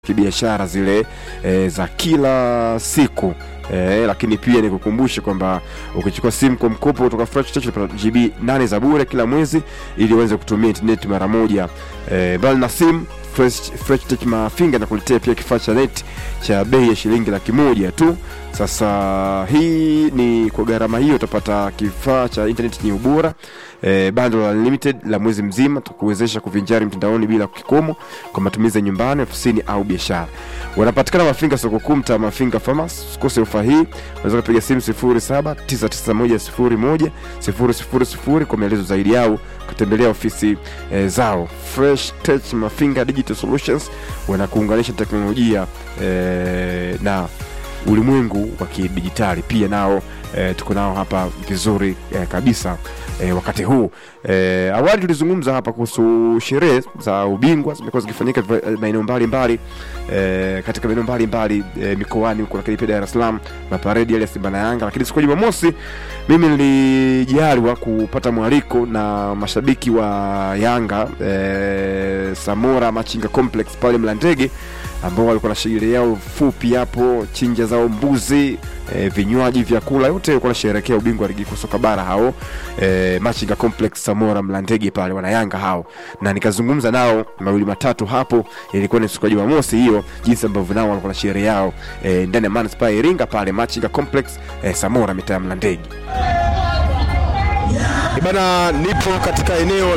kibiashara zile e, za kila siku e, lakini pia nikukumbushe kwamba ukichukua simu kwa mkopo kutoka Fresh Touch unapata GB 8 za bure kila mwezi ili uweze kutumia internet mara moja. E, mbali na simu Fresh, Fresh Touch Mafinga nakuletea pia kifaa cha net cha bei ya shilingi laki moja tu. Sasa hii ni kwa gharama hiyo utapata kifaa cha internet yenye ubora e, bundle unlimited la mwezi mzima tukuwezesha kuvinjari mtandaoni bila kikomo kwa matumizi ya nyumbani, ofisini au biashara. Wanapatikana Mafinga soko kuu, mtaa Mafinga Farmers. Usikose ofa hii, unaweza kupiga simu 0799101000 kwa maelezo zaidi au kutembelea ofisi e, zao. Fresh Touch Mafinga Digital Solutions wanakuunganisha teknolojia e, na ulimwengu wa kidijitali pia nao e, tuko nao hapa vizuri e, kabisa e, wakati huu e, awali tulizungumza hapa kuhusu sherehe za ubingwa zimekuwa zikifanyika eh, maeneo mbalimbali e, katika maeneo mbalimbali e, mikoani huko, lakini pia Dar es Salaam maparedi yale ya Simba na Yanga. Lakini siku ya Jumamosi mimi nilijaliwa kupata mwaliko na mashabiki wa Yanga e, Samora Machinga Complex pale Mlandege ambao walikuwa na shughuli yao fupi hapo, chinja zao mbuzi e, vinywaji, vyakula, yote walikuwa wanasherehekea ubingwa wa ligi kuu soka bara hao e, Machinga Complex Samora Mlandege pale wana Yanga hao, na nikazungumza nao mawili matatu hapo. Ilikuwa ni siku ya Jumamosi hiyo, jinsi ambavyo nao walikuwa na sherehe yao e, ndani ya manispaa ya Iringa pale Machinga Complex e, Samora mitaa ya Mlandege. Bana, nipo katika eneo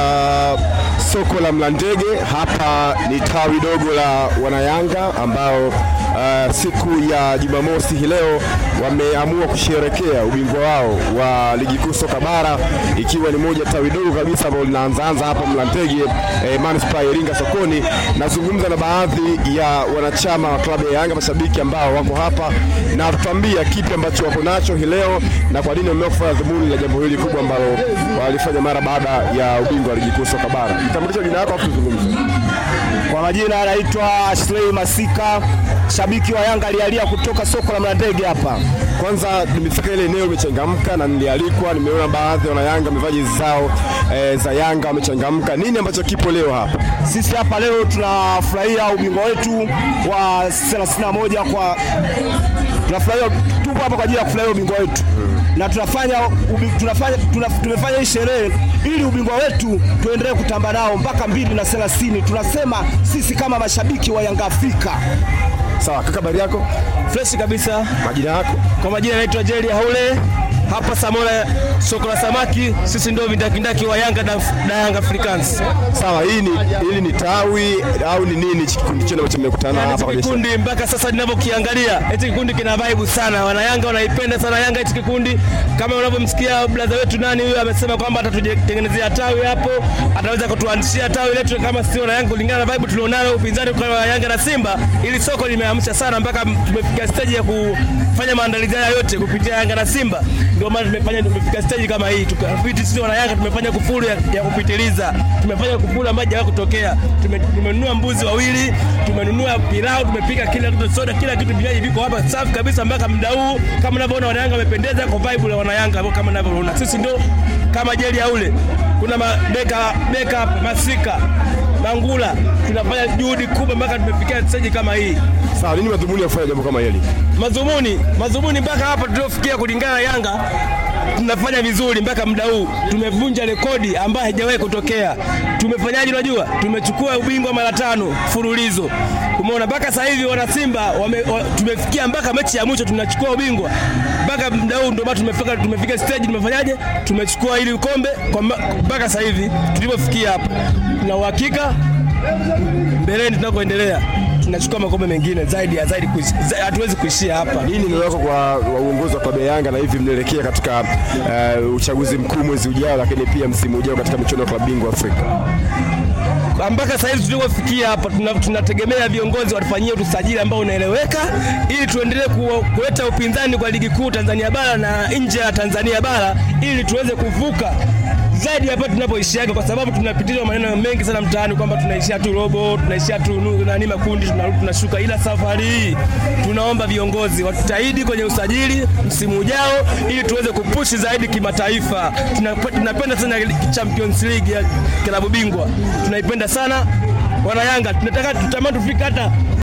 la soko la Mlandege. Hapa ni tawi dogo la wanayanga ambao uh, siku ya Jumamosi hii leo wameamua kusherekea ubingwa wao wa ligi kuu soka bara, ikiwa ni moja tawi dogo kabisa ambalo linaanzaanza hapa Mlandege eh, manispaa ya Iringa sokoni. Nazungumza na baadhi ya wanachama wa klabu ya Yanga, mashabiki ambao wako hapa na tuambia kipi ambacho wako nacho hii leo na kwa nini wameamua kufanya dhumuni la jambo hili kubwa ambalo walifanya mara baada ya ubingwa wa ligi kuu soka bara. Kitambulisho jina lako afu tuzungumze. Kwa majina anaitwa Ashley Masika, shabiki wa Yanga alialia kutoka soko la Mlandege hapa. Kwanza nimefika ile eneo imechangamka na nilialikwa, nimeona baadhi ya wanayanga wamevaa jezi zao e, za Yanga wamechangamka. Nini ambacho kipo leo hapa? Sisi hapa leo tunafurahia ubingwa wetu wa 31 kwa tunafurahia, tupo hapa kwa ajili ya kufurahia ubingwa wetu na tunafanya, ubi, tunafanya tuna, tumefanya hii sherehe ili ubingwa wetu tuendelee kutamba nao mpaka mbili na thelathini. Tunasema sisi kama mashabiki wa Yanga Afrika. Sawa kaka, habari yako? Fresh kabisa. Majina yako? Kwa majina naitwa Jerry Haule hapa Samora, soko la samaki. Sisi ndio vindakindaki wa Yanga na, na Yanga Africans. Sawa, hii ni hili ni tawi au ni nini hichi kikundi chenu ambacho mmekutana Yani hapa hichi kwenye kikundi mpaka sasa ninavyokiangalia, hichi kikundi kina vibe sana. Wana Yanga wanaipenda sana Yanga hichi kikundi, kama unavyomsikia brother wetu nani huyo amesema kwamba atatutengenezea tawi hapo, ataweza kutuanzishia tawi letu kama sio na Yanga, kulingana na vibe tulionalo upinzani kwa Yanga na Simba. Ili soko limeamsha sana mpaka tumefika stage ya kufanya maandalizi haya yote kupitia Yanga na Simba, ndio maana tumefanya tumefika stage kama hii. Tukafiti sisi wana Yanga tumefanya kufuru ya, ya kupitiliza, tumefanya kufuru ambayo haijawahi kutokea. Tume- Tumenunua mbuzi wawili, tumenunua pilau, tumepika kila kitu, soda, kila kitu, vinywaji viko hapa safi kabisa mpaka muda huu. Kama unavyoona wana Yanga wamependeza kwa vibe la wana Yanga kama unavyoona. Sisi ndio kama jeli aule, kuna ma- beka beka masika Mangula, tunafanya juhudi kubwa mpaka tumefikia stage kama hii. Sawa, nini madhumuni ya kufanya jambo kama hili? Madhumuni madhumuni mpaka hapa tuliofikia, kulingana na Yanga tunafanya vizuri mpaka muda huu, tumevunja rekodi ambayo haijawahi kutokea. Tumefanyaje? Unajua, tumechukua ubingwa mara tano mfululizo. Umeona, mpaka sasa hivi wana Simba wame, wa, tumefikia mpaka mechi ya mwisho tunachukua ubingwa mpaka muda huu, ndio maana tumefika tumefika stage, tumefanyaje? Tumechukua hili kombe kwa mba- mpaka sasa hivi tulipofikia hapa, na uhakika mbeleni tunakoendelea tunachukua makombe mengine zaidi ya zaidi, kuishi- za- hatuwezi kuishia hapa. Nini neno lako kwa wa uongozi wa klabu ya Yanga na hivi mnaelekea katika uh, uchaguzi mkuu mwezi ujao, lakini pia msimu ujao katika michuano ya klabu bingwa Afrika? mpaka sasa hivi tulikofikia hapa tuna- tunategemea viongozi watufanyie usajili ambao unaeleweka ili tuendelee ku- kuleta upinzani kwa ligi kuu Tanzania bara na nje ya Tanzania bara ili tuweze kuvuka zaidi hapa tunapoishiaga, kwa sababu tunapitizwa maneno mengi sana mtaani kwamba tunaishia tu robo, tunaishia tu nu- nani makundi, tunarudi tunashuka. Ila safari hii tunaomba viongozi watutahidi kwenye usajili msimu ujao ili tuweze kupushi zaidi kimataifa. Tunap- Tunapenda sana Champions League ya klabu bingwa, tunaipenda sana wana Yanga, tunataka tutamani tufike hata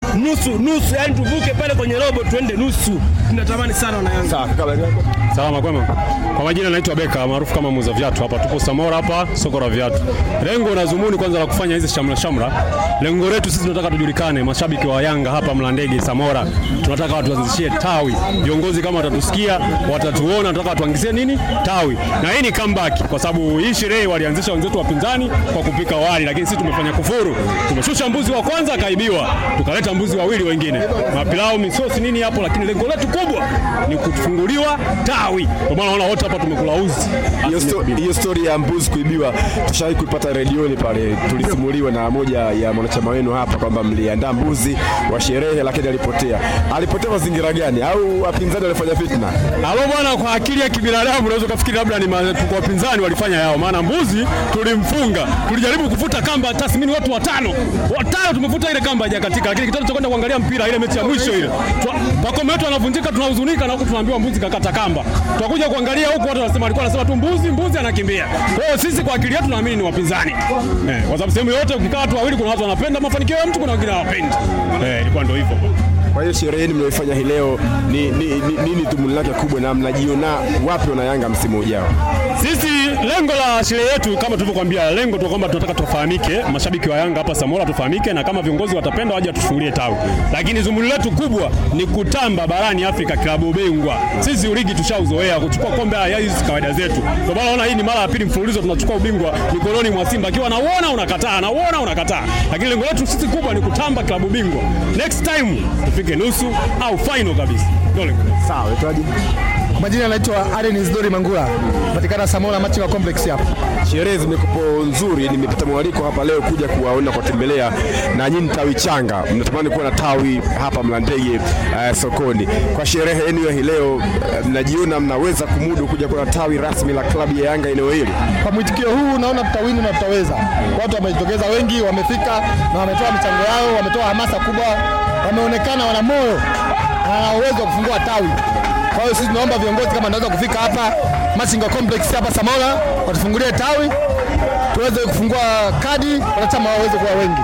nusu nusu, yani tuvuke pale kwenye robo tuende nusu. Tunatamani sana wana Yanga. Sawa, kaka habari yako? Salama kwema. Kwa majina naitwa Beka maarufu kama muuza viatu hapa. Tupo Samora hapa soko la viatu. Lengo na zumuni kwanza la kufanya hizi shamra shamra. Lengo letu sisi tunataka tujulikane, mashabiki wa Yanga hapa Mlandege Samora. Tunataka watu waanzishie tawi. Viongozi kama watatusikia, watatuona, tunataka watuangizie nini? Tawi. Na hii ni comeback kwa sababu hii sherehe walianzisha wenzetu wapinzani kwa kupika wali, lakini sisi tumefanya kufuru. Tumeshusha mbuzi wa kwanza akaibiwa, tukaleta mbuzi wawili wengine. Mapilau, misosi nini hapo, lakini lengo letu kubwa ni kufunguliwa tawi. Kwa maana naona wote hapa tumekula uzi. Hiyo sto- hiyo story ya mbuzi kuibiwa tushawahi kuipata redioni pale, tulisimuliwa na moja ya mwanachama wenu hapa kwamba mliandaa mbuzi wa sherehe, lakini alipotea. Alipotea mazingira gani? Au wapinzani walifanya fitna? Alo bwana, kwa akili ya kibinadamu unaweza kufikiri labda ni ma- kwa wapinzani walifanya yao, maana mbuzi tulimfunga, tulijaribu kufuta kamba tathmini, watu watano watano tumefuta ile kamba hajakatika, lakini kitendo cha kwenda kuangalia mpira ile mechi ya mwisho ile, Twa- Pakome wetu anavunjika, tunahuzunika na huku tunaambiwa mbuzi kakata kamba. Twakuja kuangalia huku watu wanasema, alikuwa anasema tu mbuzi, mbuzi anakimbia. Kwa hiyo sisi kwa akili yetu tunaamini ni wapinzani eh, kwa sababu sehemu yote ukikaa watu wawili, kuna watu wanapenda mafanikio ya mtu, kuna wengine hawapendi. Eh, ilikuwa ndio hivyo. Kwa hiyo sherehe yenu mnayoifanya hii leo ni, ni, ni, nini dhumuni lake kubwa, na mnajiona wapi wana Yanga msimu ujao? Sisi lengo la sherehe yetu kama tulivyokuambia, lengo tu kwamba tunataka tufahamike, mashabiki wa Yanga hapa Samora tufahamike, na kama viongozi watapenda waje tufungulie tawi, lakini zumuni letu kubwa ni kutamba barani Afrika klabu bingwa. Sisi ligi tushauzoea kuchukua kombe, haya hizi kawaida zetu. Kwa maana naona hii ni mara ya pili mfululizo tunachukua ubingwa mikononi mwa Simba, akiwa nauona unakataa, nauona unakataa, lakini lengo letu sisi kubwa ni kutamba klabu bingwa. Next time tufike nusu au final kabisa, ndio lengo letu. Sawa, itaje? Kwa majina anaitwa Aren Isidori Mangula, patikana Samora Machinga Complex hapa. Sherehe zimekupo nzuri, nimepata mwaliko hapa leo kuja kuwaona kuwatembelea, na nyinyi tawi changa mnatamani kuwa na tawi hapa Mlandege uh, sokoni. Kwa sherehe yenu ya hii leo uh, mnajiona mnaweza kumudu kuja kuwa na tawi rasmi la klabu ya Yanga eneo hili? Kwa mwitikio huu naona tutawini na tutaweza. Watu wamejitokeza wengi, wamefika na wametoa michango yao, wametoa hamasa kubwa, wameonekana wana moyo na wana uwezo wa kufungua tawi. Kwa hiyo sisi tunaomba viongozi kama wanaweza kufika hapa Machinga Complex hapa Samora, watufungulie tawi tuweze kufungua kadi, wanachama waweze kuwa wengi.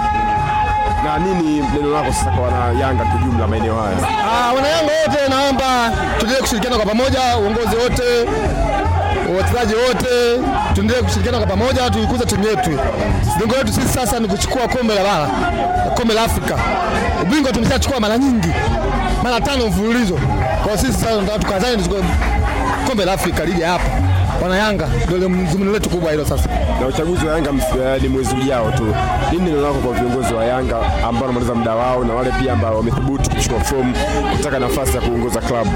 Na nini neno lako sasa kwa wana Yanga kwa jumla maeneo haya? Ah, wanayanga wote naomba tuendelee kushirikiana kwa pamoja, uongozi wote, wachezaji wote, tuendelee kushirikiana kwa pamoja, tuikuze timu yetu. Lengo letu sisi sasa ni kuchukua kombe la bara, kombe la Afrika. Ubingwa tumeshachukua mara nyingi, mara tano mfululizo. Kwa hiyo sisi sasa tunataka tukazane tuchukue kombe la Afrika, lije hapa. Wana Yanga ndio dhumuni letu kubwa hilo sasa. Na uchaguzi wa Yanga ms- eh, ni mwezi ujao tu. Nini neno lako kwa viongozi wa Yanga ambao wanamaliza muda wao na wale pia ambao wamethubutu kuchukua fomu kutaka nafasi ya kuongoza klabu?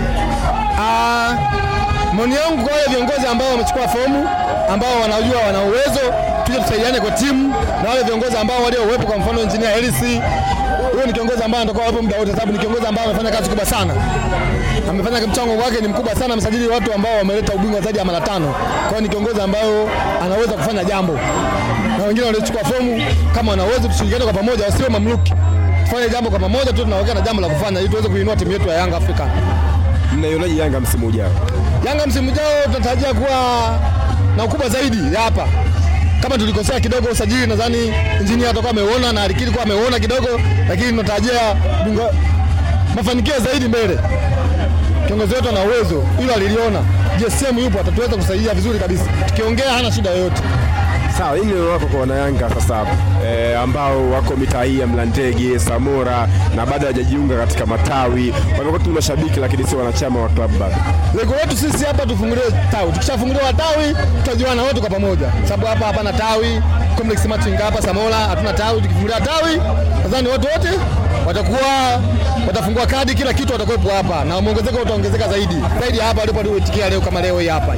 Ah, maoni yangu kwa wale viongozi ambao wamechukua fomu ambao wanajua wana uwezo, tuje tusaidiane kwa timu na wale viongozi ambao waliouwepo, kwa mfano Engineer Hersi, huyo ni kiongozi ambaye anatakuwa wapo muda wote, sababu ni kiongozi ambaye amefanya kazi kubwa sana, amefanya mchango wake ni mkubwa sana, amesajili watu ambao wameleta ubingwa zaidi ya mara tano. Kwa hiyo ni kiongozi ambao anaweza kufanya jambo, na wengine waliochukua fomu kama wana uwezo, tushirikiane kwa pamoja, wasiwe mamluki, tufanye jambo kwa pamoja tu, tunaweka na jambo la kufanya ili tuweze kuinua timu yetu ya Yanga Afrika. Mnaionaje Yanga msimu ujao? Yanga msimu ujao tunatarajia kuwa na ukubwa zaidi ya hapa. Kama tulikosea kidogo usajili, nadhani injinia atakuwa ameuona na alikiri kuwa ameuona kidogo, lakini tunatarajia bingwa- mafanikio zaidi mbele. Kiongozi wetu ana uwezo, hilo aliliona. JSM yupo, atatuweza kusaidia vizuri kabisa. Tukiongea hana shida yoyote. Sawa, hili neno lako kwa wanayanga sasa eh, ambao wako mitaa hii ya Mlandege, Samora na bado hawajajiunga katika matawi, wamekuwa tu mashabiki lakini sio wanachama wa klabu bado. Lengo letu sisi hapa tufunguliwe tawi. Tukishafunguliwa tawi, tutajuana wote kwa pamoja, sababu hapa hapana tawi. Complex Machinga hapa Samora hatuna tawi. Tukifungulia tawi, nadhani watu wote watakuwa watafungua kadi, kila kitu watakuwepo hapa na muongezeko utaongezeka zaidi zaidi ya hapa walipo walioitikia leo, kama leo hii hapa.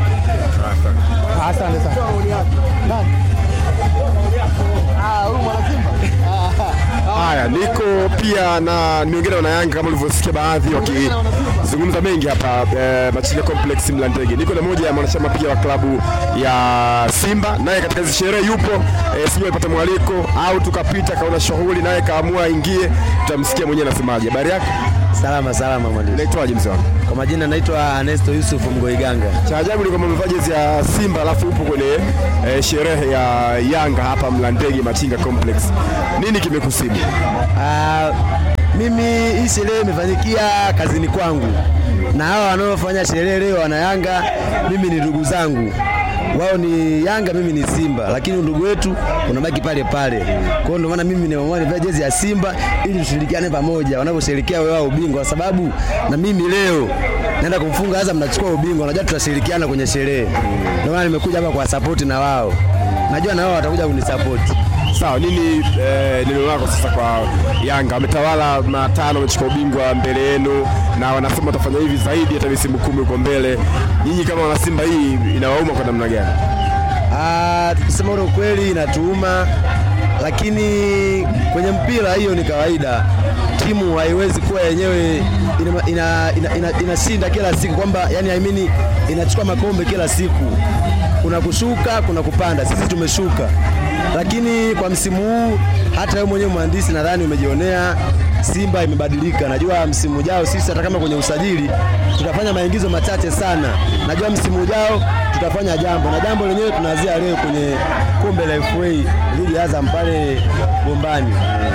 Asante sana. Nani? Ah, huyu mwana Simba. Haya, niko pia na niongea na wanayanga kama ulivyosikia baadhi wakizungumza tumezungumza mengi hapa eh, Machinga Complex Mlandege. Niko na moja ya mwanachama pia wa klabu ya Simba, naye katika hizi sherehe yupo eh, sijui alipata mwaliko au tukapita kaona shughuli, naye kaamua aingie. Tutamsikia mwenyewe anasemaje. Habari yako? Salama salama mwalimu. Naitwaje mzee wangu? Kwa majina naitwa Anesto Yusuf Mgoiganga. Cha ajabu ni kwamba umevaa jezi ya Simba alafu upo kwenye eh, sherehe ya Yanga hapa Mlandege Machinga Complex. Nini kimekusibu? Ah, mimi hii sherehe imefanyikia kazini kwangu, na hawa wanaofanya sherehe leo wana Yanga, mimi ni ndugu zangu. Wao ni Yanga, mimi ni Simba, lakini ndugu wetu unabaki pale pale. Kwa hiyo ndio maana mimi nimeamua nivae jezi ya Simba ili tushirikiane pamoja wanaposherehekea wao ubingwa, kwa sababu na mimi leo naenda kumfunga Azam, nachukua ubingwa, najua tutashirikiana kwenye sherehe. Ndio maana nimekuja hapa kwa support na wao, najua na wao watakuja kunisapoti. Sawa, nini eh, neno lako sasa kwa Yanga? Wametawala matano, wamechukua ubingwa mbele yenu, na wanasema watafanya hivi zaidi hata misimu kumi huko mbele. Nyinyi kama wanasimba, hii inawauma kwa namna gani? Ah, tukisema ule ukweli inatuuma, lakini kwenye mpira hiyo ni kawaida. Timu haiwezi kuwa yenyewe inashinda ina, ina, ina, inashinda kila siku kwamba yani I mean, inachukua makombe kila siku. Kuna kushuka, kuna kupanda. Sisi tumeshuka, lakini kwa msimu huu hata wewe mwenyewe mhandisi nadhani umejionea Simba imebadilika. Najua msimu ujao sisi hata kama kwenye usajili tutafanya maingizo machache sana. Najua msimu ujao tutafanya jambo na jambo lenyewe tunaanzia leo kwenye kombe la FA dhidi ya Azam pale Gombani.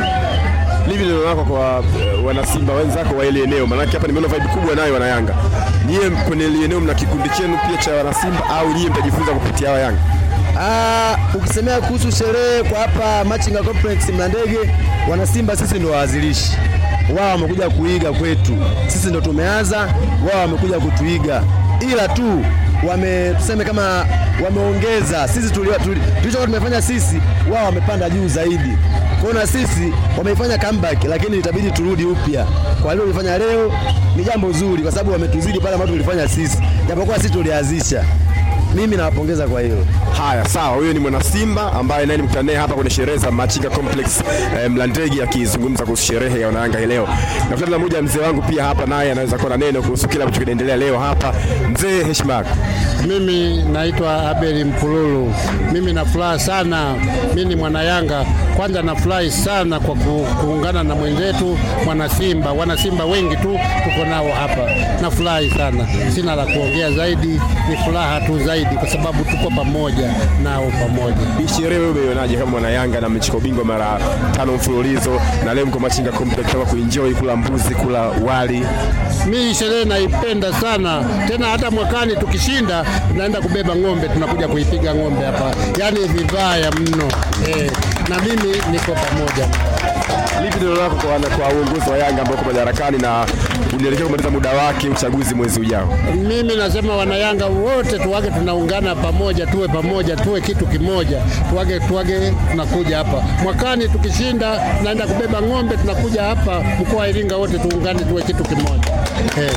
Livi neno lako kwa eh, wanasimba wenzako wa ile eneo, maanake hapa nimeona vibe kubwa nayo wana Yanga. Nyie kwenye ile eneo mna kikundi chenu pia cha wanasimba au nyie mtajifunza kupitia hawa Yanga? Ah, ukisemea kuhusu sherehe kwa hapa Machinga Complex Mlandege, wana Simba sisi ndio waanzilishi. Wao wamekuja kuiga kwetu, sisi ndio tumeanza, wao wamekuja kutuiga, ila tu wame tuseme kama wameongeza sisi tulio- tuli- tulichokuwa tumefanya sisi, wao wamepanda juu zaidi. Kwa hiyo na sisi wameifanya comeback, lakini itabidi turudi upya. Kwa leo ulifanya leo ni jambo zuri, kwa sababu wametuzidi pale ambapo tulifanya sisi, japokuwa sisi tulianzisha. Mimi nawapongeza kwa hilo. Haya, sawa. Huyo ni mwana Simba ambaye naye nimekutana naye hapa kwenye sherehe za Machinga Complex eh, Mlandege, akizungumza kuhusu sherehe ya wanayanga hii leo. Nakutana na mmoja mzee wangu pia hapa, naye anaweza kuwa na neno kuhusu kile ambacho kinaendelea leo hapa. Mzee, heshima yako. Mimi naitwa Abeli Mpululu. Mimi na furaha sana, mimi ni mwana Yanga. Kwanza nafurahi sana kwa ku, kuungana na mwenzetu mwana Simba. Wana Simba wengi tu tuko nao hapa, nafurahi sana, sina la kuongea zaidi, ni furaha tu zaidi kwa sababu tuko pamoja nao pamoja. Hii sherehe wewe umeionaje kama mwana Yanga na mmechukua ubingwa mara tano mfululizo na leo mko Machinga Complex kama kuenjoy kula mbuzi, kula wali. Mimi sherehe naipenda sana tena, hata mwakani tukishinda tunaenda kubeba ng'ombe, tunakuja kuipiga ng'ombe hapa, yaani vibaya mno eh, na mimi niko pamoja Lipi neno lako kwa, wana- kwa uongozi wa Yanga ambao uko madarakani na unaelekea kumaliza muda wake uchaguzi mwezi ujao? Mimi nasema wanayanga wote tuwage tunaungana pamoja, tuwe pamoja, tuwe kitu kimoja, tuwage tuwage, tunakuja hapa mwakani tukishinda, tunaenda kubeba ng'ombe, tunakuja hapa mkoa wa Iringa wote tuungane, tuwe kitu kimoja eh.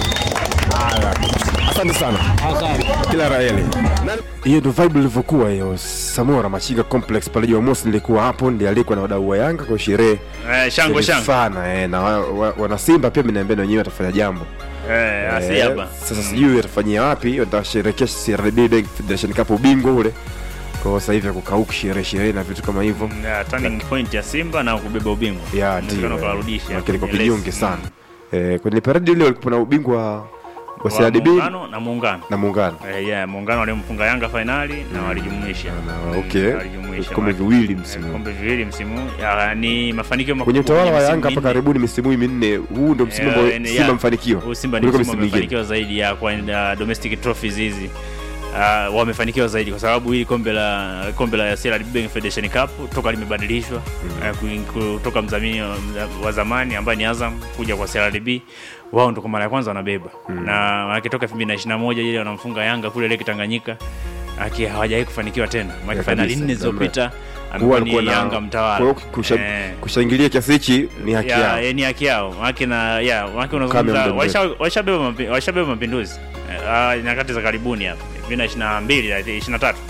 Asante sana, Asante. kila raheli. hiyo ndo vibe ilivyokuwa hiyo Samora Machinga Complex pale Jumamosi, nilikuwa hapo, ndiye alikuwa na wadau wa Yanga kwa sherehe Eh, shangwe shangwe. sana eh, na wa- wa- wana Simba pia mniambia na wenyewe watafanya jambo Eh, asi Eh, hapa. sasa sijui watafanyia wapi, watasherehekea CRDB Bank Federation Cup ubingwa ule kwa hiyo sasa hivi kukauka sherehe sherehe na vitu kama hivyo Yeah, turning point ya Simba na kubeba ubingwa. ya Inawezekana ndio ukawarudisha lakini kwa kwenye kinyonge race. sana eh, kwenye paradi ile walikuwa na ubingwa wa Wa CRDB muungano na muungano. na muungano Eh, yeah, muungano walimfunga Yanga fainali na walijumuisha. na okay Mm, walijumuisha. vikombe viwili msimu huu. Vikombe viwili msimu. huu. Ya, ni mafanikio makubwa. kwenye utawala wa misimu Yanga hapa minne. karibuni misimu hii minne, huu ndo msimu Eh, ambao yani, Simba ya, mfanikiwa huu Simba ni kuliko msimu misimu mingine. wamefanikiwa zaidi ya kwa uh, domestic trophies hizi. Uh, wamefanikiwa zaidi kwa sababu hili kombe la kombe la CRDB Bank Federation Cup toka limebadilishwa mm. uh, kutoka mdhamini wa- wa zamani ambaye ni Azam kuja kwa CRDB wao ndo kwa mara ya kwanza wanabeba mm. na maana toka 2021 ile wanamfunga Yanga kule Lake Tanganyika aki hawajawahi kufanikiwa tena maana Ya fainali kabisa, nne muda mrefu. zilizopita Huwa amekuwa ni walikuwa na- Yanga mtawala kwa hiyo kusha- Eh. kushangilia kiasi hichi ni haki ya, yao ya, ni haki yao maake na ya maake Kame unazungumza muda mrefu. washa- washabeba mapi- washabeba mapinduzi Eh, ah, nyakati za karibuni hapa 2022 23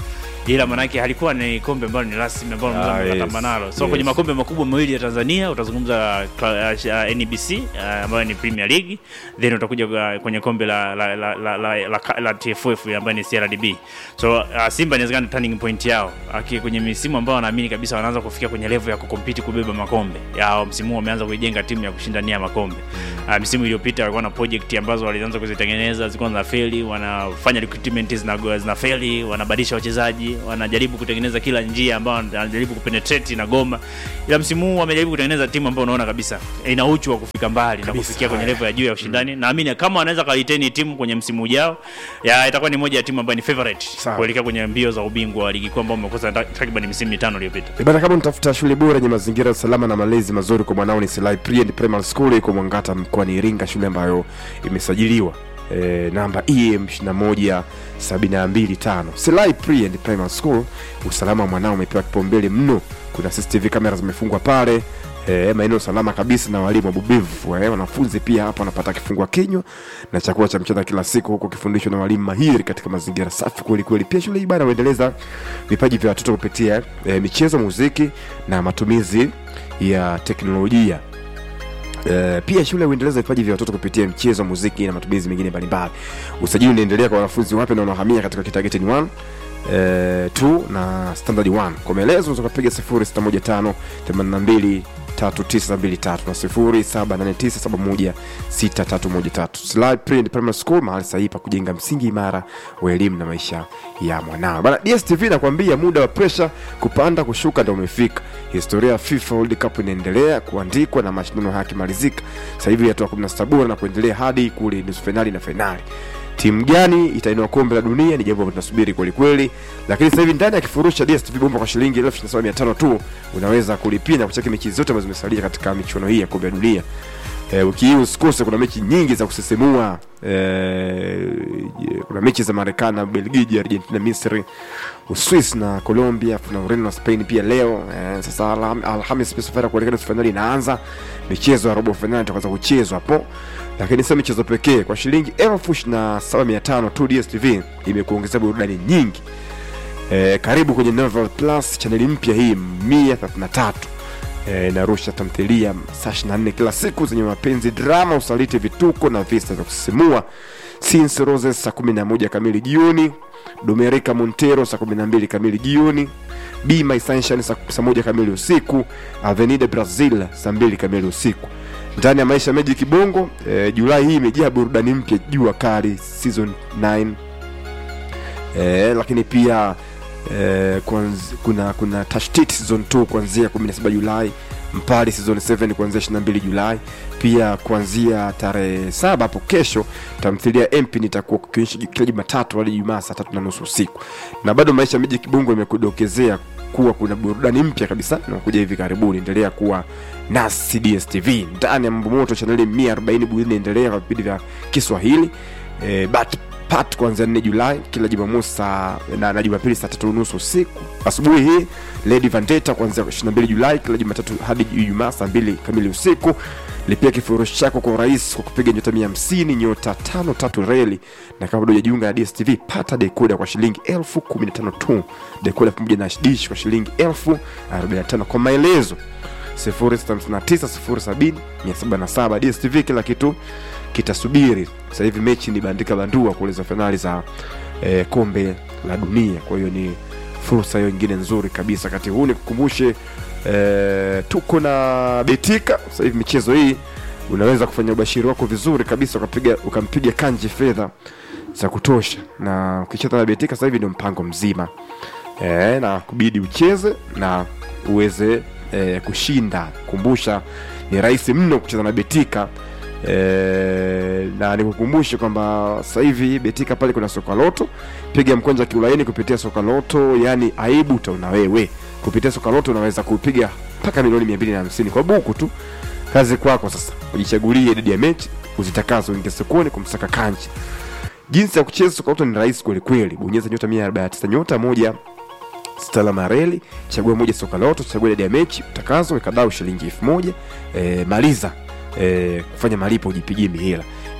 ila manake halikuwa ni kombe ambalo ni rasmi ambalo Ah, mnaweza yes. mkatamba nalo so Yes. kwenye makombe makubwa mawili ya Tanzania utazungumza kla- uh, NBC uh, ambayo ni Premier League then utakuja uh, kwenye kombe la la la, la, la, la, la, la TFF ambayo ni CRDB so uh, Simba inawezekana turning point yao Aki, kwenye misimu ambao wanaamini kabisa wanaanza kufikia kwenye level ya kukompiti kubeba makombe yao msimu huu wameanza kuijenga timu ya kushindania makombe uh, misimu iliyopita walikuwa na project ambazo walianza kuzitengeneza zilikuwa zinafeli wanafanya recruitment zina zinafeli wanabadilisha wachezaji wanajaribu kutengeneza kila njia ambao wanajaribu kupenetrate na goma ila msimu huu wamejaribu kutengeneza timu ambayo unaona kabisa ina uchu wa kufika mbali na kufikia kwenye level ya juu ya ushindani naamini kama wanaweza kaliteni timu kwenye msimu ujao ya itakuwa ni moja ya timu ambayo ni favorite Sawa. kuelekea kwenye mbio za ubingwa wa ligi kuu ambao umekosa ta- takriban misimu mitano iliyopita Eh, Bana, kama unatafuta shule bora yenye mazingira salama na malezi mazuri kwa mwanao, ni Silai Pre and Primary School iko Mwangata mkoani Iringa, shule ambayo imesajiliwa e, namba EM 21725. Silai Pre and Primary School, usalama wa mwanao umepewa kipaumbele mno. Kuna CCTV kamera zimefungwa pale E, maeneo salama kabisa na walimu wabubevu e, wanafunzi pia hapa wanapata kifungua kinywa na chakula cha mchana kila siku huku kifundishwa na walimu mahiri katika mazingira safi kweli kweli. Pia shule hii bana huendeleza vipaji vya watoto kupitia e, michezo, muziki na matumizi ya teknolojia. Uh, pia shule huendeleza vipaji vya watoto kupitia mchezo, muziki na matumizi mengine mbalimbali. Usajili unaendelea kwa wanafunzi wapya na wanaohamia katika kitageti 1 uh, 2 na standard 1. Kwa maelezo unaweza kupiga 0615 82 3923 na 0789716313. Slide Print Primary School, mahali sahihi pa kujenga msingi imara wa elimu na maisha ya mwanao. Bana, DStv nakwambia muda wa pressure kupanda kushuka ndio umefika. Historia ya FIFA World Cup inaendelea kuandikwa na mashindano haya yakimalizika sasa hivi hatua 16 bora na kuendelea hadi kule nusu fainali na fainali timu gani itainua kombe la dunia ni jambo ambalo tunasubiri kweli kweli, lakini sasa hivi ndani ya kifurushi cha DStv bomba kwa shilingi 17500 tu unaweza kulipia na kucheki mechi zote ambazo zimesalia katika michuano hii ya kombe la dunia. E, wiki hii usikose, kuna mechi nyingi za kusisimua. E, kuna mechi za Marekani na Belgiji, Argentina, Misri, Uswis na Colombia, kuna Ureno na Spain pia leo. E, sasa Alham- Alhamis pia safari ya kuelekea nusu fainali inaanza, michezo ya robo fainali itakaanza kuchezwa hapo lakini sio michezo pekee. Kwa shilingi elfu ishirini na saba mia tano tu DStv imekuongezea burudani nyingi. E, karibu kwenye Novel Plus, chaneli mpya hii 133 e, inarusha tamthilia saa 24 kila siku zenye mapenzi, drama, usaliti, vituko na visa vya kusisimua. Since Roses saa 11 kamili jioni, Domerika Montero saa 12 kamili jioni, Be My Sunshine saa saa moja kamili usiku, Avenida Brazil saa 2 kamili usiku ndani ya maisha Magic Bongo eh, Julai hii imejaa burudani mpya, jua kali season 9 eh, lakini pia eh, kwanz, kuna kuna tashtiti season 2 kuanzia 17 Julai, Mpali season 7 kuanzia 22 Julai, pia kuanzia tarehe saba hapo kesho tamthilia MP nitakuwa kukionyesha kila Jumatatu hadi Jumaa saa tatu na nusu usiku, na bado maisha Magic Bongo imekudokezea kuwa kuna burudani mpya kabisa inakuja hivi karibuni. Endelea kuwa nasi DStv ndani ya mambo moto, chaneli 140 budi inaendelea kwa vipindi vya Kiswahili e, but pat kuanzia 4 Julai kila Jumamosi saa na, na Jumapili saa tatu unusu usiku. Asubuhi hii Lady Vendetta kuanzia 22 Julai kila Jumatatu hadi Ijumaa saa 2 kamili usiku. Lipia kifurushi chako kwa urahisi kwa kupiga nyota 150 nyota 53 reli, na kama bado hujajiunga na DStv pata dekoda kwa shilingi elfu 15 tu, dekoda pamoja na dish kwa shilingi elfu 45 kwa maelezo 0659070777 DStv, kila kitu kitasubiri. Sasa hivi mechi ni bandika bandua kueleza fainali za eh, kombe la dunia. Kwa hiyo ni fursa hiyo nyingine nzuri kabisa. Wakati huu nikukumbushe eh, tuko na Betika. Sasa hivi michezo hii unaweza kufanya ubashiri wako vizuri kabisa, ukapiga ukampiga kanji fedha za kutosha, na ukicheza na Betika sasa hivi ndio mpango mzima eh, na kubidi ucheze na uweze eh, kushinda. Kumbusha ni rahisi mno kucheza na Betika. E, na nikukumbushe kwamba sasa hivi Betika pale kuna soka loto, piga mkwanja kiulaini kupitia soka loto, yani aibu utaona wewe. Kupitia soka loto unaweza kupiga mpaka milioni 250 kwa buku tu. Kazi kwako sasa, ujichagulie idadi ya mechi uzitakazo, uingie sokoni kumsaka kanji. Jinsi ya kucheza soka loto ni rahisi kweli kweli, bonyeza nyota 149 nyota moja stala mareli, chagua moja soka loto, chagua idadi ya mechi utakazo, weka dau shilingi elfu moja e, maliza e, kufanya malipo ujipigie mihela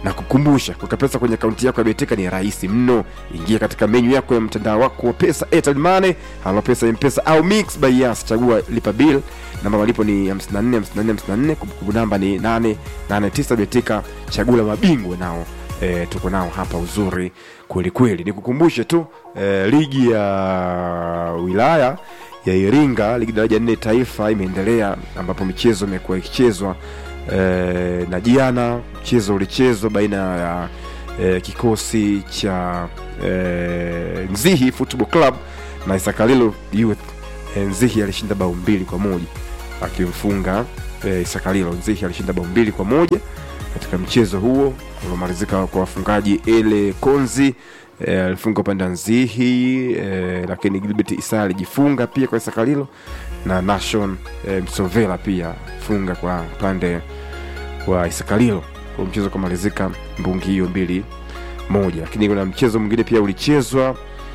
na kukumbusha kuweka pesa kwenye akaunti yako ya Betika ni rahisi mno. Ingia katika menyu yako ya mtandao wako wa pesa, Airtel Money, Halo Pesa, M-Pesa au Mix by Yas. Chagua lipa bill, namba malipo ni 54 54 54, kumbukumbu namba ni 889. Betika, chagula mabingwa nao e, tuko nao hapa uzuri kweli kweli. Nikukumbushe tu e, ligi ya wilaya ya Iringa, ligi daraja nne taifa imeendelea, ambapo michezo imekuwa ikichezwa e, na jana mchezo ulichezwa baina ya e, kikosi cha e, Nzihi Football Club na Isakalilo Youth. E, Nzihi alishinda bao mbili kwa moja akimfunga e, Isakalilo. Nzihi alishinda bao mbili kwa moja katika mchezo huo uliomalizika kwa wafungaji Ele Konzi e, alifunga upande wa Nzihi e, lakini Gilbert Isa alijifunga pia kwa Isakalilo na Nation e, Msovela pia funga kwa upande wa Isakalilo kwa mchezo ukamalizika mbungi hiyo mbili moja, lakini kuna mchezo mwingine pia ulichezwa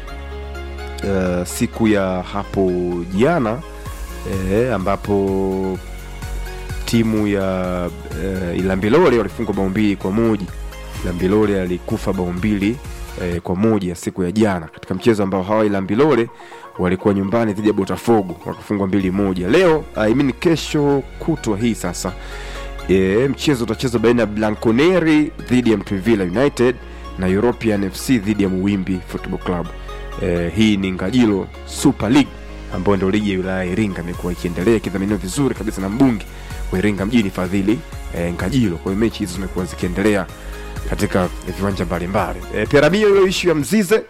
uh, siku ya hapo jana eh, ambapo timu ya uh, Ilambilole walifungwa bao mbili kwa moja. Ilambilole alikufa bao mbili eh, kwa moja siku ya jana katika mchezo ambao hawa Ilambilole walikuwa nyumbani dhidi ya Botafogo wakafungwa mbili moja. Leo I mean kesho kutwa hii sasa e, mchezo utachezwa baina ya Blanconeri dhidi ya Mtwivila United na European FC dhidi ya Muwimbi Football Club. E, hii ni Ngajilo Super League ambayo ndio ligi ya wilaya ya Iringa imekuwa ikiendelea ikidhaminiwa vizuri kabisa na mbunge wa Iringa mjini Fadhili e, Ngajilo. Kwa hiyo mechi hizo zimekuwa zikiendelea katika viwanja mbalimbali. E, Piramio, ile ishu ya Mzize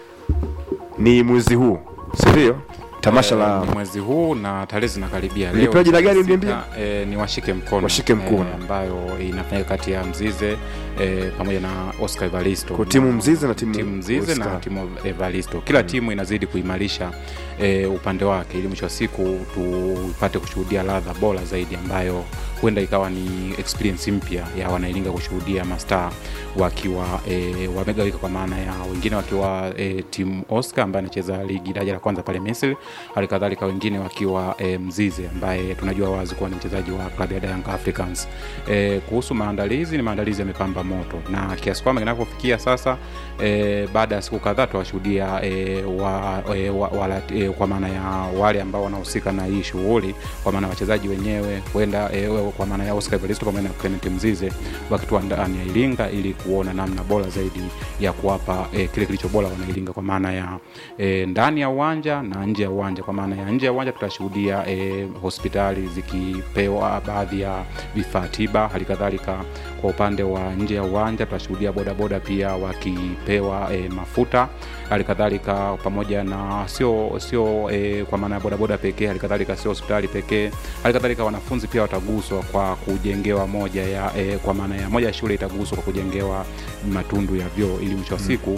ni mwezi huu, si ndio? Tamasha la Eh, mwezi huu na tarehe zinakaribia. Lipewa jina gani tarehe mliambia? sita, eh, ni washike mkono, Washike Mkono. eh, ambayo inafanyika kati ya Mzize eh, pamoja na Oscar Evaristo. Kwa timu Na- Mzize na timu timu Mzize na Oscar. timu Evaristo. Kila timu inazidi kuimarisha eh, upande wake ili mwisho wa siku tupate kushuhudia ladha bora zaidi ambayo huenda ikawa ni experience mpya ya wanailinga kushuhudia mastaa wakiwa e, wamegawika kwa maana ya wengine wakiwa e, timu Oscar ambaye anacheza ligi daraja la kwanza pale Misri, hali kadhalika wengine wakiwa e, Mzize ambaye tunajua wazi kuwa ni mchezaji wa klabu ya Young Africans. E, kuhusu maandalizi, ni maandalizi yamepamba moto na kiasi kwamba kinapofikia sasa e, baada ya siku kadhaa tuwashuhudia e, wa, e, wa, wala, e, kwa maana ya wale ambao wanahusika na hii shughuli, kwa maana ya wachezaji wenyewe huenda e, kwa maana ya Oscar Evaristo pamoja na Clement Mzize wakitua ndani ya Iringa ili kuona namna bora zaidi ya kuwapa e, kile kilicho bora wanailinga kwa maana ya e, ndani ya uwanja na nje ya uwanja. Kwa maana ya nje ya uwanja tutashuhudia e, hospitali zikipewa baadhi ya vifaa tiba, hali kadhalika kwa upande wa nje ya uwanja tutashuhudia bodaboda pia wakipewa e, mafuta hali kadhalika pamoja na sio sio e, kwa maana ya bodaboda pekee, hali kadhalika sio hospitali pekee, hali kadhalika wanafunzi pia wataguswa kwa kujengewa moja ya e, kwa maana ya moja ya shule itaguswa kwa kujengewa matundu ya vyoo ili mwisho wa siku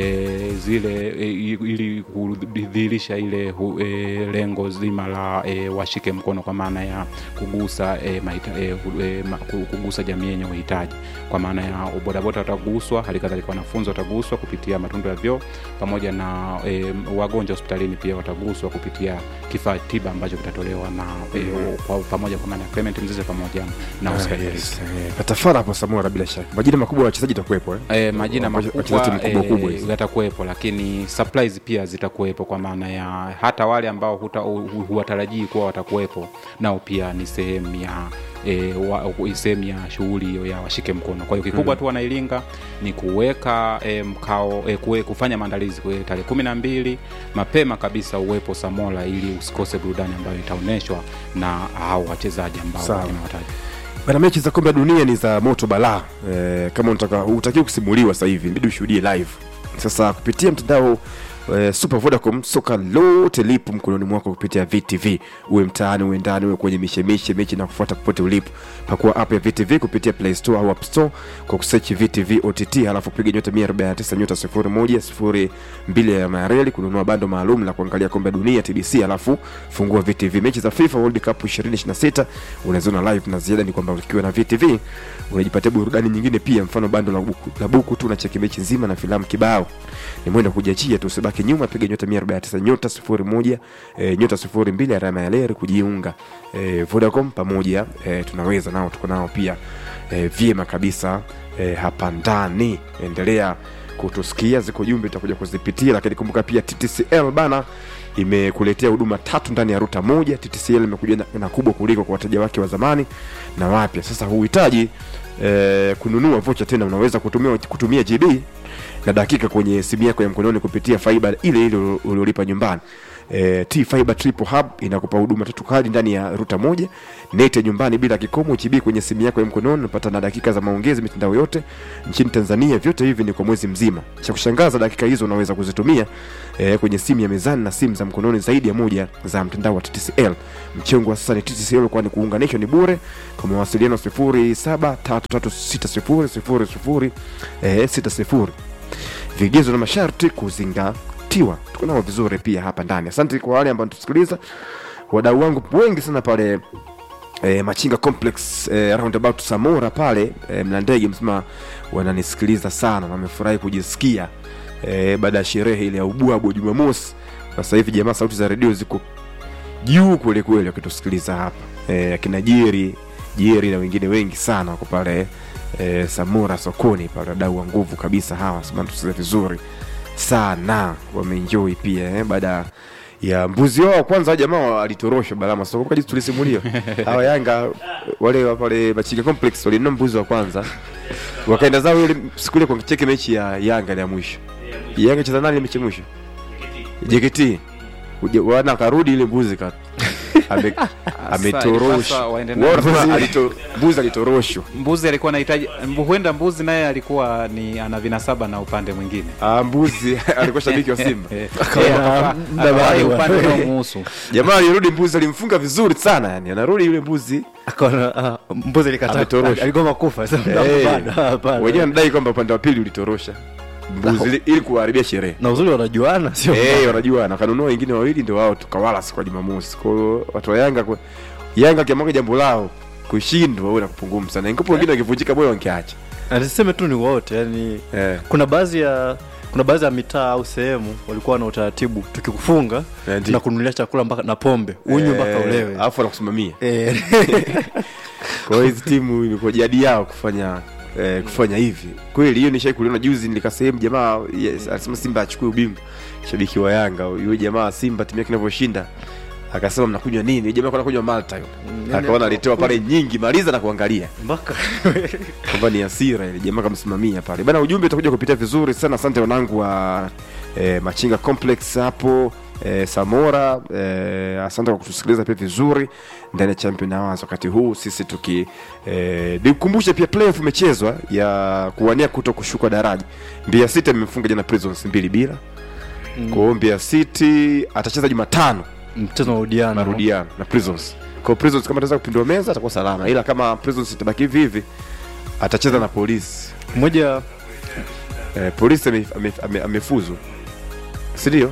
e, zile e, ili kudhihirisha ile hu, e, lengo zima la e, washike mkono kwa maana ya kugusa e, maita, e, hu- e, ma, ku- kugusa jamii yenye uhitaji kwa maana ya bodaboda wataguswa, hali kadhalika wanafunzi wataguswa kupitia matundu ya vyoo pamoja na e, wagonjwa hospitalini pia wataguswa kupitia kifaa tiba ambacho kitatolewa na e, kwa, pamoja kwa maana ya Clement Mzize pamoja na Oscar Ah, Evaristo. yes. Eh, Patafara hapo Samora bila shaka. Majina makubwa ya wachezaji itakuwepo eh? E, majina Wachezaji makubwa mkubwa kubwa e, hizi. yatakuwepo, lakini supplies pia zitakuwepo, kwa maana ya hata wale ambao huta- hu- hu- huwatarajii kuwa watakuwepo nao pia ni sehemu ya E, wa, sehemu ya shughuli hiyo ya washike mkono. Kwa hiyo kikubwa Mm. tu wanailinga ni kuweka e, mkao e, kuwe, kufanya maandalizi kwa tarehe kumi na mbili mapema kabisa uwepo Samola ili usikose burudani ambayo itaonyeshwa na hao wachezaji ambao Sawa. nimewataja. Bana, mechi za kombe la dunia ni za moto balaa. E, kama unataka hutakiwi kusimuliwa sasa hivi, inabidi ushuhudie live. Sasa kupitia mtandao e, Super Vodacom, soka lote lipo mkononi mwako kupitia VTV. Uwe mtaani, uwe ndani, uwe kwenye mishemishe, mechi na kufuata popote ulipo. Pakua app ya VTV kupitia Play Store au App Store kwa kusearch VTV OTT, halafu piga nyota 149 nyota 01 02 ya Mareli kununua bando maalum la kuangalia kombe la dunia TBC, halafu fungua VTV. Mechi za FIFA World Cup 2026 unaziona live, na ziada ni kwamba ukiwa na VTV unajipatia burudani nyingine pia, mfano bando la buku, la buku tu unacheki mechi nzima na filamu kibao. Ni mwendo kujiachia tu, usibaki nyuma, piga nyota 149 nyota 01 e, nyota 02 alama ya leri kujiunga. E, Vodacom pamoja e, tunaweza nao, tuko nao pia e, vyema kabisa e, hapa ndani endelea kutusikia ziko jumbe tutakuja kuzipitia lakini kumbuka pia ttcl bana imekuletea huduma tatu ndani ya ruta moja ttcl imekuja na, na kubwa kuliko kwa wateja wake wa zamani na wapya sasa huhitaji e, kununua vocha tena unaweza kutumia, kutumia gb na dakika kwenye simu yako ya mkononi kupitia faiba ile ile uliolipa nyumbani E, T Fiber Triple Hub inakupa huduma tatu kali ndani ya ruta moja, net ya nyumbani bila kikomo, GB kwenye simu yako ya mkononi, unapata na dakika za maongezi mitandao yote nchini Tanzania. Vyote hivi ni kwa mwezi mzima. Cha kushangaza, dakika hizo unaweza kuzitumia e, kwenye simu ya mezani na simu za mkononi zaidi ya moja za mtandao wa TTCL. Mchengo wa sasa ni TTCL, kwani kuunganishwa ni bure. Kwa mawasiliano 0733600060 eh, 60 vigezo na masharti kuzingatiwa. Tuko nao vizuri pia hapa ndani. Asante kwa wale ambao tusikiliza, wadau wangu wengi sana pale e, Machinga Complex e, roundabout Samora pale e, Mlandege msema wananisikiliza sana, wamefurahi kujisikia e, baada ya sherehe ile ya ubwabwa Jumamosi. Sasa hivi jamaa, sauti za redio ziko juu kweli kweli wakitusikiliza hapa e, akina Jeri Jeri na wengine wengi sana wako pale e, Samora sokoni pale, wadau wa nguvu kabisa hawa, sema tusikize vizuri sana, wameenjoy pia eh, baada ya mbuzi wao wa kwanza jamaa alitoroshwa Balama soko kaji tulisimulia hawa Yanga wale wa pale Machinga Complex walinunua mbuzi wa kwanza wakaenda zao ile siku ile kwa kicheke mechi ya Yanga ya mwisho Yanga cheza nani mechi ya mwisho JKT Uje- wana akarudi ile mbuzi ka ame- ametorosha Sasa waende na- Wao wanasema alito- mbuzi alitoroshwa mbuzi alikuwa anahitaji mbu- huenda mbuzi naye alikuwa ni ana vinasaba na upande mwingine Ah, mbuzi alikuwa shabiki wa Simba Eh, akawa- akawahi upande unaomuhusu jamaa alirudi mbuzi alimfunga vizuri sana yani anarudi yule mbuzi akaona ah, mbuzi likata Ametorosha. aligoma kufa sasa Eh, bado, hapana. wenyewe wanadai kwamba upande wa pili ulitorosha mbuzi ili- ili kuharibia sherehe na uzuri wanajuana sio Eh, wanajua na kanunua wengine wawili ndio wao tukawala siku ya Jumamosi. Kwa hiyo watu wa Yanga kwa Yanga kiamaka jambo lao kushindwa au na kupungumu sana. Ingapo wengine wakivunjika moyo wangeacha. Na niseme tu ni wote yani Eh. kuna baadhi ya kuna baadhi ya mitaa au sehemu walikuwa na utaratibu tukikufunga Eh, ndio. tunakununulia chakula mpaka na pombe unywe mpaka Eh, ulewe Alafu anakusimamia. Eh. Kwa hiyo hizi timu ilikuwa jadi yao kufanya eh, kufanya hivi. Kweli hiyo nishai kuliona juzi nilika sehemu jamaa yes, alisema Simba achukue ubingwa. Shabiki wa Yanga yule jamaa Simba timu yake inavyoshinda akasema mnakunywa nini? Yule jamaa alikuwa anakunywa Malta yule. yani Akaona alitoa pale nyingi maliza na kuangalia. mpaka kwamba ni hasira ile jamaa kamsimamia pale bana ujumbe utakuja kupitia vizuri sana asante wanangu wa e, machinga complex hapo e, samora e, asante kwa kutusikiliza pia vizuri ndani ya champion awards wakati huu sisi tuki e, nikukumbushe pia playoff imechezwa ya kuwania kuto kushuka daraja mbia city imemfunga jana prisons mbili bila kwa hiyo Mbeya City atacheza Jumatano mchezo wa udiano marudiano na Prisons. Kwa hiyo Prisons kama ataweza kupindua meza atakuwa salama, ila kama Prisons itabaki hivi hivi atacheza na polisi. mmoja Eh, polisi ame- ame- ame- amefuzu, si ndio?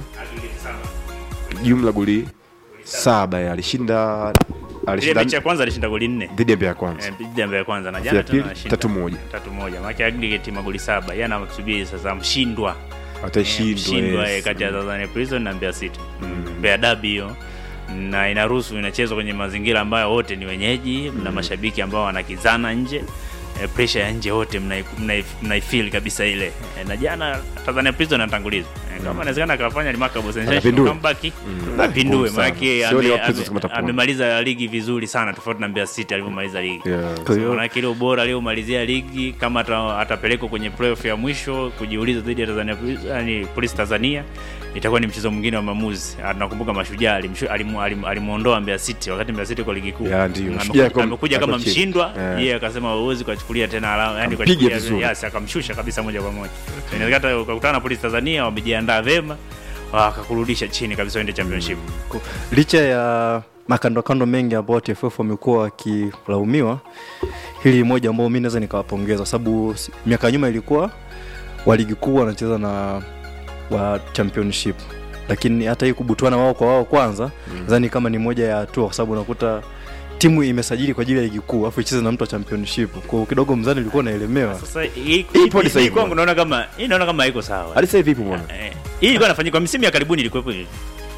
Jumla goli saba ya alishinda ile alishinda mechi ya kwanza alishinda goli nne dhidi ya Mbeya Kwanza. Eh, dhidi ya Mbeya kwanza na Ya jana pili, tena anashinda tatu moja. tatu moja maana aggregate magoli saba yeye anamsubiri sasa mshindwa Atashindwa, mshindwa yes. eh, kati ya Tanzania Prison na Mbeya City Mbeya Derby hiyo na inaruhusu inachezwa kwenye mazingira ambayo wote ni wenyeji na mashabiki ambao wanakizana nje e, pressure ya nje wote mnai- mnai- mnaifeel kabisa ile e, na jana Tanzania Prison anatangulizwa e, kama inawezekana akafanya remarkable sensational Akapindue. comeback Mm. apindue Ngumu sana. maana yake Sioni ame- wa Prisons ame- kama atapona. amemaliza ligi vizuri sana tofauti na Mbeya City alivyomaliza ligi Yeah. Kwa hiyo- manake ile ubora aliomalizia ligi kama ata- atapelekwa kwenye playoff ya mwisho kujiuliza dhidi ya Tanzania Police- yani Police Tanzania itakuwa ni mchezo mwingine wa maamuzi. Ah, Tunakumbuka Mashujaa alimshu- alimu- alimu- alimuondoa Mbeya City wakati Mbeya City kwa ligi kuu. Ya, ndio. Amekuja- Mashujaa kwa- amekuja kama ako chini. mshindwa, Yeah. yeye akasema huwezi kuchukulia tena alama, yani Ampige kuchukulia vizuri. yes, akamshusha kabisa moja kwa moja. Inawezekana ukakutana na Police Tanzania wamejiandaa vema wakakurudisha chini kabisa uende championship. Ku- licha ya makandokando mengi ambayo TFF wamekuwa wakilaumiwa, hili ni moja ambao mi naweza nikawapongeza, kwa sababu si- miaka ya nyuma ilikuwa wa ligi kuu wanacheza na wa championship, lakini hata hii kubutuana wao kwa wao kwanza nadhani kama ni moja ya hatua, kwa sababu unakuta timu imesajili kwa ajili ya ligi kuu afu icheze na mtu wa championship, kwa kidogo mzani ulikuwa unaelemewa. Sasa hii Ipo hadi sasa hii hivi. kwangu naona kama hii naona kama haiko sawa. Hadi sasa hivi ipo bwana. Eh, hii ilikuwa inafanyika kwa misimu ya karibuni ilikuwepo hivi.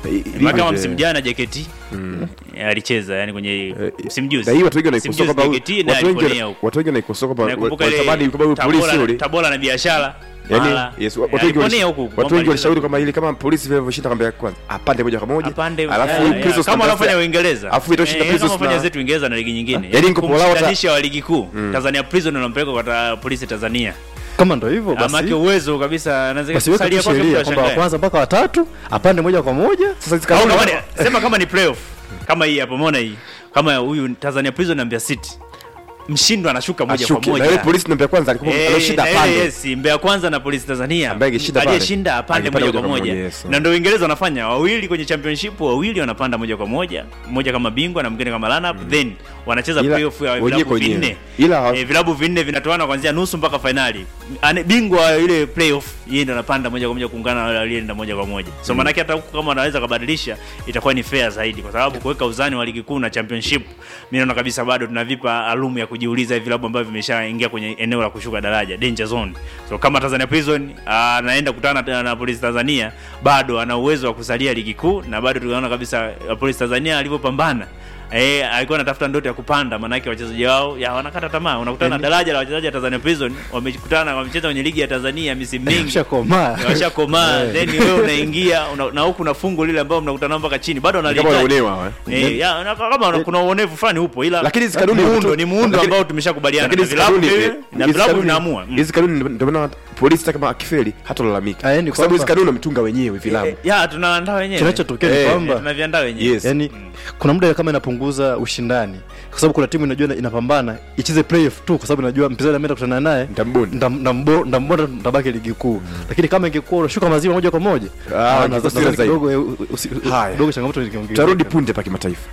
Maana kama msimu jana JKT eh, alicheza yani kwenye msimu juzi. na hii watu wengi Msimu wanaikosoa juzi kwamba JKT na watu wengi aliponea huko. watu wengi wanaikosoa kwamba Nakumbuka ile watamani kwamba huyu polisi Tabora- yule Tabora na biashara yani Mara. yes Eh, watu wengi aliponea walish- huku, watu kwamba wengi walishauri alicheza- kwamba ili kama polisi vile vilivyoshinda kwamba ya kwanza apande moja kwa moja Apande- alafu eh, hii eh, Prisons kama Tanzania- wanafanya Uingereza alafu itoshinda Eh, Prisons kama wanafanya na- zetu Uingereza na ligi nyingine Yaani niko Polao hata- kumshikanisha wa ligi kuu Tanzania Prison unampeleka kwa ta- polisi Tanzania kama ndo hivyo Amake basi uwezo kabisa anaweza basi weka kusalia tu kwake sheria mtu kwamba wa ashangae. kwanza mpaka watatu apande moja kwa moja sasa hizi Au kanuni- kama ni- sema kama ni playoff kama hii hapo umeona hii kama huyu Tanzania Prison na Mbeya City mshindwa anashuka moja kwa Ashuke. moja na yule polisi namba ya kwanza alikuwa Eh, aloshinda na ile apande yes, Mbeya kwanza na polisi Tanzania Ambaye angeshinda pale. aliyeshinda apande Angepanda moja kwa moja yes. na ndio Uingereza wanafanya wawili kwenye championship wawili wanapanda moja kwa moja mmoja kama bingwa na mwingine kama runner up then wanacheza Ila- playoff ya wenyewe vilabu kwa wenyewe. vinne Ila- eh, vilabu vinne vinatoana kuanzia nusu mpaka finali Ane- bingwa wa ile playoff yeye ndo anapanda moja kwa moja kuungana na wale aliyeenda moja kwa moja so maana hata huku kama wanaweza kubadilisha itakuwa ni fair zaidi kwa sababu kuweka uzani wa ligi kuu na championship mimi naona kabisa bado tunavipa alumu ya kujiuliza hivi vilabu ambavyo vimeshaingia kwenye eneo la kushuka daraja danger zone so kama Tanzania Prison anaenda kutana na, na Polisi Tanzania bado ana uwezo wa kusalia ligi kuu na bado tunaona kabisa uh, Polisi Tanzania alivyopambana Eh, alikuwa anatafuta ndoto ya kupanda, maanake wachezaji wao ya wanakata tamaa. Unakutana na daraja la wachezaji wa Tanzania Prison, wamekutana wamecheza kwenye ligi ya Tanzania misimu mingi, Washakomaa. washakomaa, Eh. then wewe unaingia una, na huku na fungu lile ambao mnakutana nao mpaka chini, bado kama wanalihitaji wanaonewa eh. Eh, ya, na kama una- kuna uonevu fulani upo, ila Lakini hizi kanuni- muundo ni muundo lakini- ambao tumeshakubaliana lakini na hizi vilabu kanuni- vile- eh, na hizi vilabu kanuni- vinaamua Mm. hizi kanuni ndio maana polisi hata kama akifeli hatalalamika Ah, yani kwa sababu hizi kwamba- kanuni wametunga wenyewe vilabu Eh, ya tunaandaa wenyewe kinachotokea ni Eh, kwamba tunaviandaa wenyewe Yes. yani kuna muda kama inapunguza ushindani kwa sababu kuna timu inajua ina- inapambana icheze playoff tu kwa sababu inajua mpinzani ameenda kutana naye Nitamboni. ndam- ndambo- ndambona ndabaki ligi kuu lakini kama ingekuwa unashuka mazima moja kwa moja Ah, ah, ingekuwa nadhani serious zaidi. kidogo, eh, usi- Haya. kidogo changamoto ingeongezeka. tutarudi punde pa kimataifa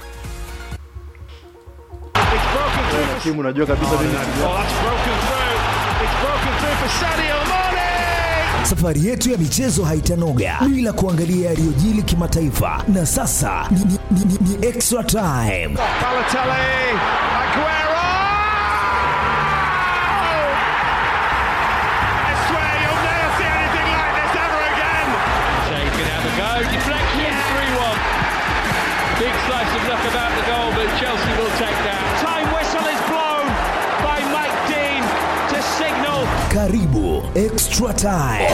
timu unajua kabisa mimi Safari yetu ya michezo haitanoga bila kuangalia yaliyojili kimataifa, na sasa ni, ni, ni, ni, ni extra time. Karibu extra time.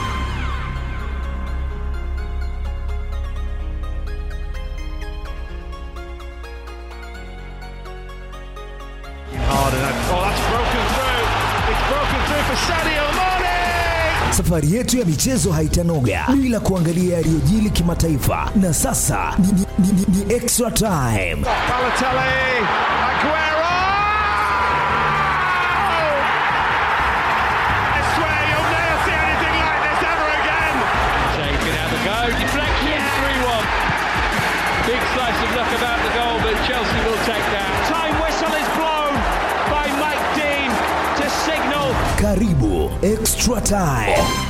Safari yetu ya michezo haitanoga bila kuangalia yaliyojili kimataifa, na sasa ni, ni, ni, ni, ni extra time. Karibu extra time.